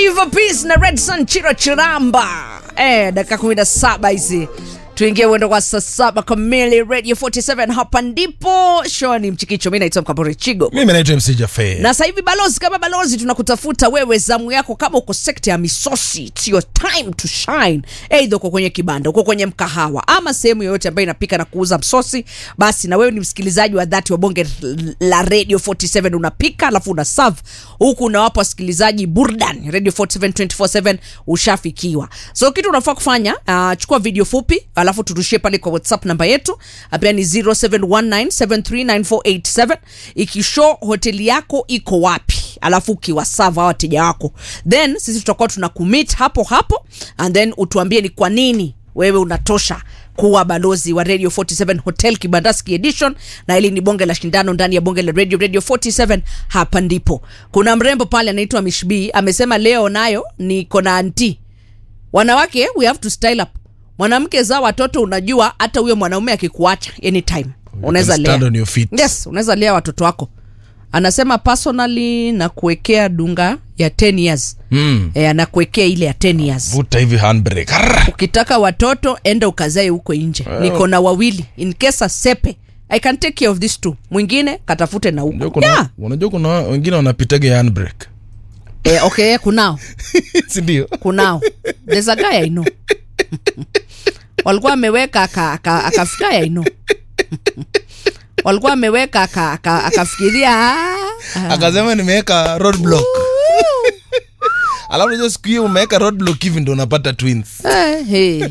Five Piece na Red Sun Chiro Chiramba. Eh, dakika 17 hizi tuingie uendo kwa saa saba kamili radio 47 hapa ndipo show ni mchikicho mi naitwa mkambori chigo mimi naitwa mc jafe na sasa hivi balozi kama balozi tunakutafuta wewe zamu yako kama uko sekta ya misosi it's your time to shine eidha uko kwenye kibanda uko kwenye mkahawa ama sehemu yoyote ambayo inapika na kuuza msosi basi na wewe ni msikilizaji wa dhati wa bonge la radio 47 unapika alafu una serve huku unawapa wasikilizaji burdan radio 47 247 ushafikiwa so kitu unafaa kufanya uh, chukua video fupi alafu turushie pale kwa whatsapp namba yetu pia ni 0719739487 ikishow hoteli yako iko wapi alafu ukiwasava wateja wako then sisi tutakuwa tuna commit hapo hapo and then utuambie ni kwa nini wewe unatosha kuwa balozi wa radio 47 hotel kibandaski edition na ili ni bonge la shindano ndani ya bonge la radio radio 47 hapa ndipo kuna mrembo pale anaitwa mishbi amesema leo nayo niko na anti wanawake we have to style up mwanamke zaa watoto unajua hata huyo mwanaume akikuacha anytime unaweza stand lea on your feet. yes unaweza lea watoto wako anasema personally na kuwekea dunga ya 10 years mm. e, anakuwekea ile ya 10 years vuta hivi handbrake Arr! ukitaka watoto enda ukazae huko nje niko na wawili in case asepe i can take care of this two mwingine katafute na Unajua huko kuna- yeah. unajua kuna wengine wanapitaga handbrake e, okay kunao sindio kunao there's a guy I know walikuwa wameweka aka- aka- akafikia I know walikuwa ameweka aka- aka- akafikiria "Ah, ah." akasema nimeweka roadblock alafu najua siku hiyo umeweka roadblock hivi ndo unapata twins Eh, hey.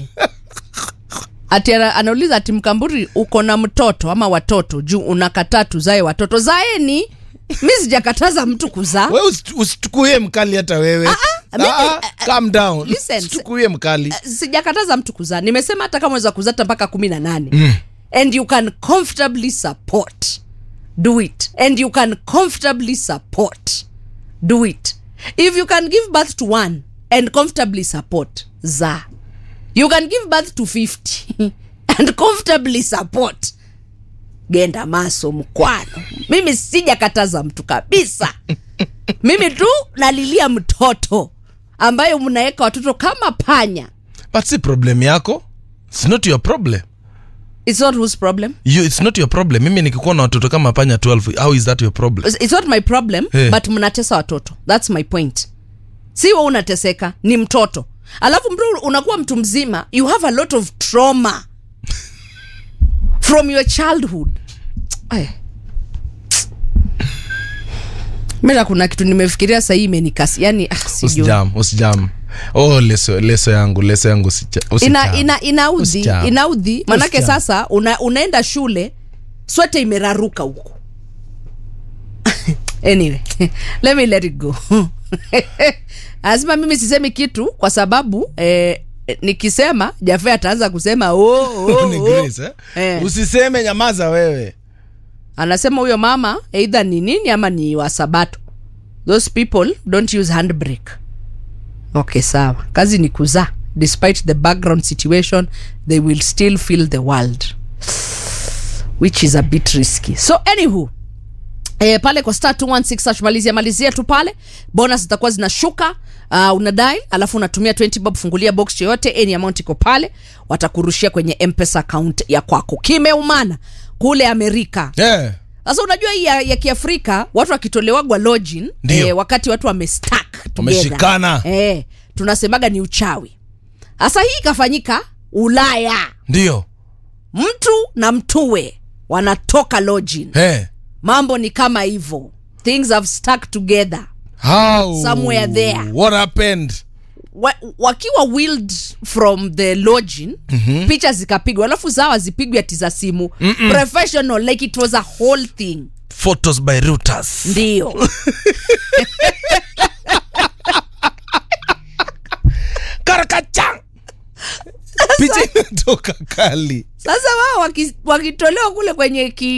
ati ana, anauliza ati mkamburi uko na mtoto ama watoto juu unakataa tuzae watoto zaeni mi sijakataza mtu kuzaa we usi- usitukuie mkali hata wewe mimi- Ah, ah, calm down listen, usitukuie mkali sijakataza mtu kuzaa nimesema hata kama unaweza kuzata mpaka kumi na nane mm. and you can comfortably support do it and you can comfortably support do it if you can give birth to one and comfortably support za you can give birth to 50 and comfortably support genda maso mkwano mimi sijakataza mtu kabisa mimi tu nalilia mtoto ambayo mnaweka watoto kama panya but si problem yako its not your problem it's not whose problem you, it's not your problem mimi nikikuwa na watoto kama panya 12 how is that your problem it's not my problem Eh. but mnatesa watoto thats my point si we unateseka ni mtoto alafu mtu unakuwa mtu mzima you have a lot of trauma from your childhood Ay. mira kuna kitu nimefikiria sahii imenikasi yani ah, sijui. usijam usijam oh leso leso yangu leso yangu usija- ina, usijam. ina, inaudhi Usijam. inaudhi manake Usijam. sasa una, unaenda shule swete imeraruka huko anyway let me let it go anasema mimi sisemi kitu kwa sababu eh, nikisema jafe ataanza kusema oh, oh, Ni oh. Grace, eh? Eh. usiseme nyamaza wewe anasema huyo mama eidha ni nini ama ni wasabato those people don't use handbrake okay sawa kazi ni kuzaa despite the background situation they will still feel the world which is a bit risky so anywho E, pale kwa star 216 hash malizia malizia tu pale bonus zitakuwa zinashuka uh, unadai alafu unatumia 20 bob fungulia box yoyote any amount iko pale watakurushia kwenye mpesa account ya kwako kimeumana kule amerika yeah. sasa unajua hii ya, ya kiafrika watu wakitolewagwa login Ndio. eh, wakati watu wamestak Wameshikana. eh, tunasemaga ni uchawi sasa hii ikafanyika ulaya ndio mtu na mtuwe wanatoka login hey. mambo ni kama hivyo things have stuck together how Somewhere there. what happened wa, wakiwa willed from the login mm-hmm. picha zikapigwa alafu zawa zipigwe ati za simu Mm-mm. professional like it was a whole thing photos by Reuters ndio karakachang picha inatoka kali sasa wao waki- wakitolewa kule kwenye ki,